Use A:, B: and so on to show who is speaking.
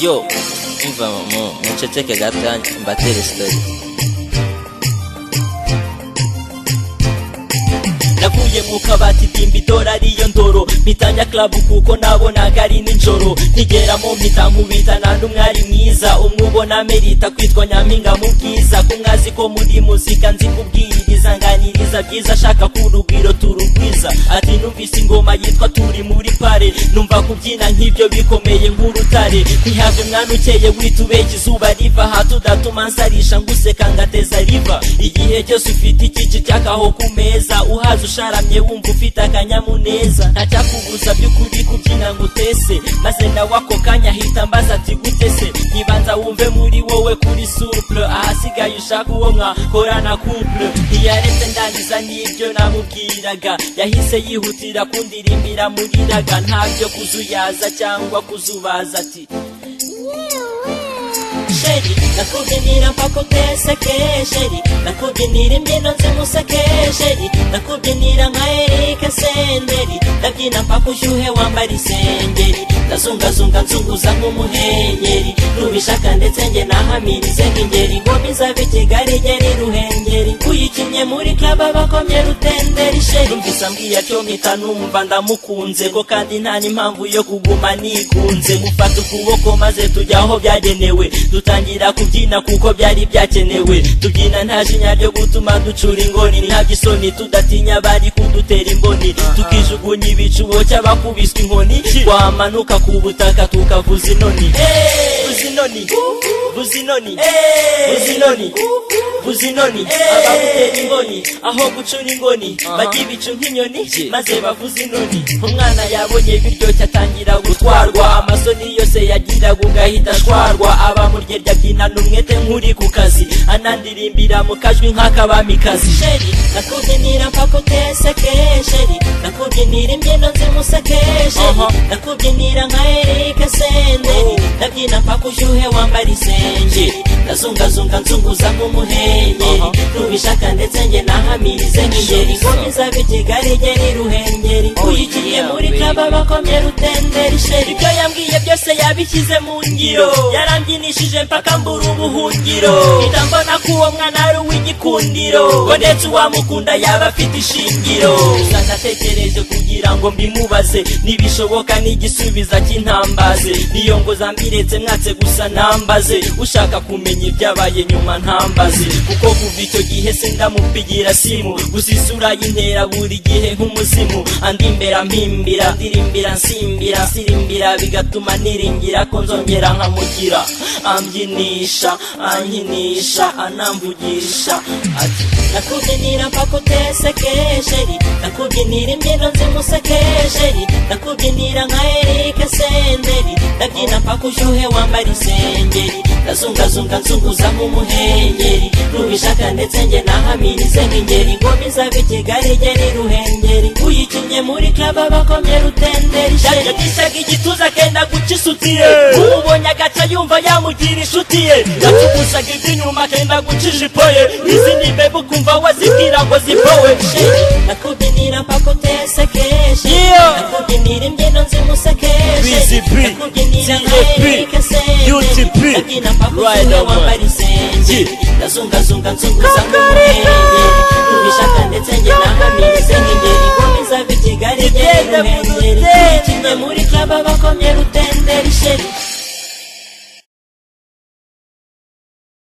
A: yo umva muceceke gato mbatere sitori navuye mu kabati dimba itora ariyo ndoro mpitanya club kuko nabonaga ari nijoro nkigeramo mpita nkubita nta n'umwari mwiza umwe ubona merita kwitwa nyampinga mu bwiza ko mwazi ko muri muzika nzi kubwiriza nganiriza byiza ashaka ko urugwiro turugwiza ati numvise ingoma yitwa turi muri pare numva kubyina nk'ibyo bikomeye nk'urutare ntihave mwana ukeye witubeke izuba riva aha tudatuma nsarisha nguseka ngateza riva igihe cyose ufite ikici cy'akaho ku meza uhaze usharamye wumva ufite akanyamuneza ntacyakubuza by'ukuri kubyina ngo utese maze nawe ako kanya ahita ambaza ati gute se nkibanza wumve muri wowe kuri suple ahasigaye ushaka uwo mwakorana couple ntiyaretse ndangiza n'ibyo namubwiraga yahise yihutira kundirimbira muriraga ntabyo kuzuyaza cyangwa kuzubaza ati sheri nakubyinira mpaka uteseke sheri nakubyinira imbyino zimuseke sheri nakubyinira nka erike senderi ndabyina mpaka ushyuhe wambara isengeri ndazungazunga nzunguza nk'umuhengeri nubishaka ndetse nge nahamirize nk'ingeri ngoma izaba ikigali ngeri ruhengeri uyikinnye muri club abakomye rutenderi sheri mvisa mbwiya cyo mpita numva ndamukunze ko kandi nta n'impamvu yo kuguma nikunze mufata ukuboko maze tujya aho byagenewe dutangira kubyina kuko byari byakenewe tubyina nta jinya ryo gutuma ducura ingoni ntabyo isoni tudatinya bari kudutera imboni tukijugunya ibicubo cy'abakubiswe inkoni twamanuka ku butaka tukavuza inoni vuza inoni vuza inoni vuza inoni vuza inoni abagutera ingoni aho gucura ingoni bajya ibicu nk'inyoni maze bavuza inoni umwana yabonye biryoshye atangira gutwarwa amasoni yose yagiraga ugahita ashwarwa aba murye byina n'umwete nk'uri ku kazi anandirimbira mu kajwi nk'akabamikazi sheri nakubyinira mpaka uteseke sheri nakubyinira imbyino nzimuseke sheri nakubyinira nka erike senderi ndabyina mpaka ushyuhe wambara isengeri ndazungazunga nzunguza nk'umuhengeri nubishaka ndetse nge nahamirize nk'ingeri ngoma izaba ikigali ngeri ruhengeri uyikiye muri kaba bakomye rutenderi sheri ibyo yambwiye byose yabishyize mu ngiro yarambyinishije nje mpaka mbura ubuhungiro mpita mbona ko uwo mwana ari uw'igikundiro ngo ndetse uwamukunda yaba afite ishingiro gusa natekereje kugira ngo mbimubaze nibishoboka n'igisubiza cy'intambaze niyo ngo zambiretse mwatse gusa nambaze ushaka kumenya ibyabaye nyuma ntambaze kuko kuva icyo gihe se ndamupigira simu gusa isura y'intera buri gihe nk'umuzimu andi imbera mpimbira ndirimbira nsimbira nsirimbira bigatuma niringira ko nzongera nkamugira ambyinisha ankinisha anamvugisha ati nakubyinira mpaka uteseke sheri nakubyinira imbyino nzimuseke sheri nakubyinira nka erike senderi ndabyina mpaka ushyuhe wambara isengeri ndazungazunga nzunguza nk'umuhengeri nubishaka ndetse nge nahamirize nk'ingeri ngoma izaba ikigali ngeri ruhengeri uyikinnye muri club abakomye rutenderi sheri yagishaga igituza akenda gucisutiye ubonye agaca yumva yamugiye kugira inshuti ye yacugusaga iby'inyuma akenda guca ijipo ye izindi mbeba ukumva wazibwira ngo zipowe nakubyinira mpaka utesekeje nakubyinira imbyino nzimusekeje nakubyinira nkaerike senderi nabyina mpaka usure wambara isengeri ndazungazunga nzunguza nk'umuhengeri ubishaka ndetse nge nahamirize nk'ingeri nkomeza b'ikigali ngeri nkengeri ikinye muri club abakomye rutenderi sheri